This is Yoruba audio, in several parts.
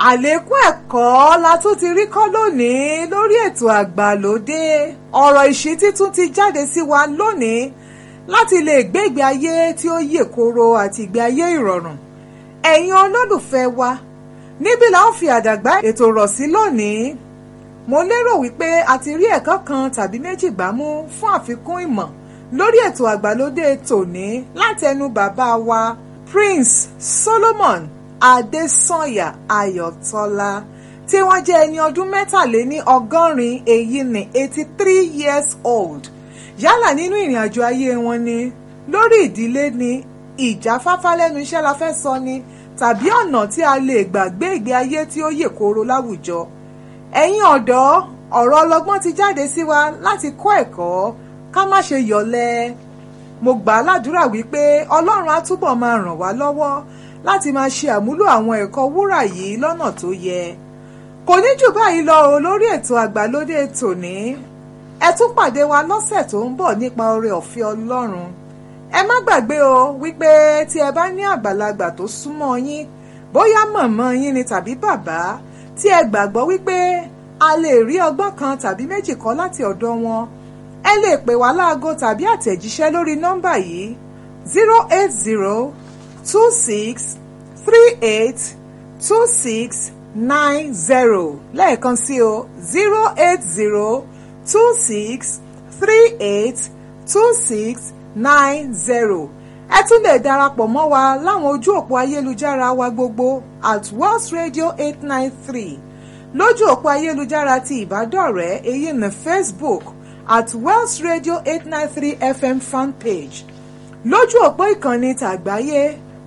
àlékún ẹ̀kọ́ la tún ti rí kọ́ lónìí lórí ètò àgbàlódé ọ̀rọ̀ ìṣítí tún ti jáde sí wa lónìí láti lè gbé ìgbé ayé tí ó yè koro àti ìgbé ayé ìrọ̀rùn ẹ̀yin olólùfẹ́ wa níbí la ń fi àdàgbà ètò rọ̀ sí lónìí mo lérò wípé a ti rí ẹ̀kọ́ kan tàbí méjì gbámú fún àfikún ìmọ̀ lórí ètò àgbàlódé tòní láti ẹnu bàbá wa Prince Solomon Adésànyà Ayọ̀tọ́lá tí wọ́n jẹ́ ẹni ọdún mẹ́tàléní ọgọ́rin èyí ní eighty three years old yálà nínú ìrìn àjò ayé wọn ni lórí ìdílé ni ìjáfáfá lẹ́nu iṣẹ́ la fẹ́ sọ ni tàbí ọ̀nà tí a lè gbàgbé ìgbé ayé tí ó yè koro láwùjọ ẹ̀yin ọ̀dọ́ ọ̀rọ̀ ọlọ́gbọ́n ti jáde sí wa láti kọ́ ẹ̀kọ́ ká má ṣe yọ̀lẹ mo gbà á ládùúrà wípé ọlọ́run á túbọ̀ máa ràn wá lọ́wọ́ láti máa ṣe àmúlò àwọn ẹ̀kọ́ wúrà yìí lọ́nà tó yẹ kò ní jù báyìí lọ o lórí ètò àgbàlódé tòní ẹ tún pàdé wa lọ́sẹ̀ tó ń bọ̀ nípa oore ọ̀fẹ́ ọlọ́run ẹ má gbàgbé o wípé tí ẹ bá ní àgbàlagbà tó súnmọ́ yín bóyá mọ̀mọ́ yín ni tàbí bàbá tí ẹ gbàgbọ́ wípé a lè rí ọgbọ́n kan tàbí méjì kọ́ láti ọ̀dọ̀ wọn ẹ lè pè wá láago tàbí àtẹ̀jíṣẹ́ lórí nọ́mbà yìí zero eight zero two six three eight two six nine zero lẹ́ẹ̀kan sí o zero eight zero two six three eight two six nine zero ẹ tún lè darapọ̀ mọ́ wa láwọn ojú òpó ayélujára wa gbogbo at Wells Radio eight nine three lójú òpó ayélujára ti ìbádọ́rẹ̀ẹ́ èyí ní Facebook at Wells Radio eight nine three FM fanpage lójú òpó ìkànnì tàgbáyé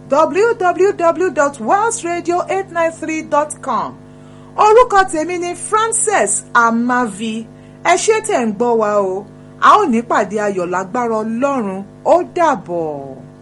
www.wellsradio893.com orúkọ tèmi ni Frances Amavi ẹ ṣé tẹ̀ ń gbọ́ wa o a ó ní pàdé ayọ̀ lágbára Ọlọ́run ó dàbọ̀.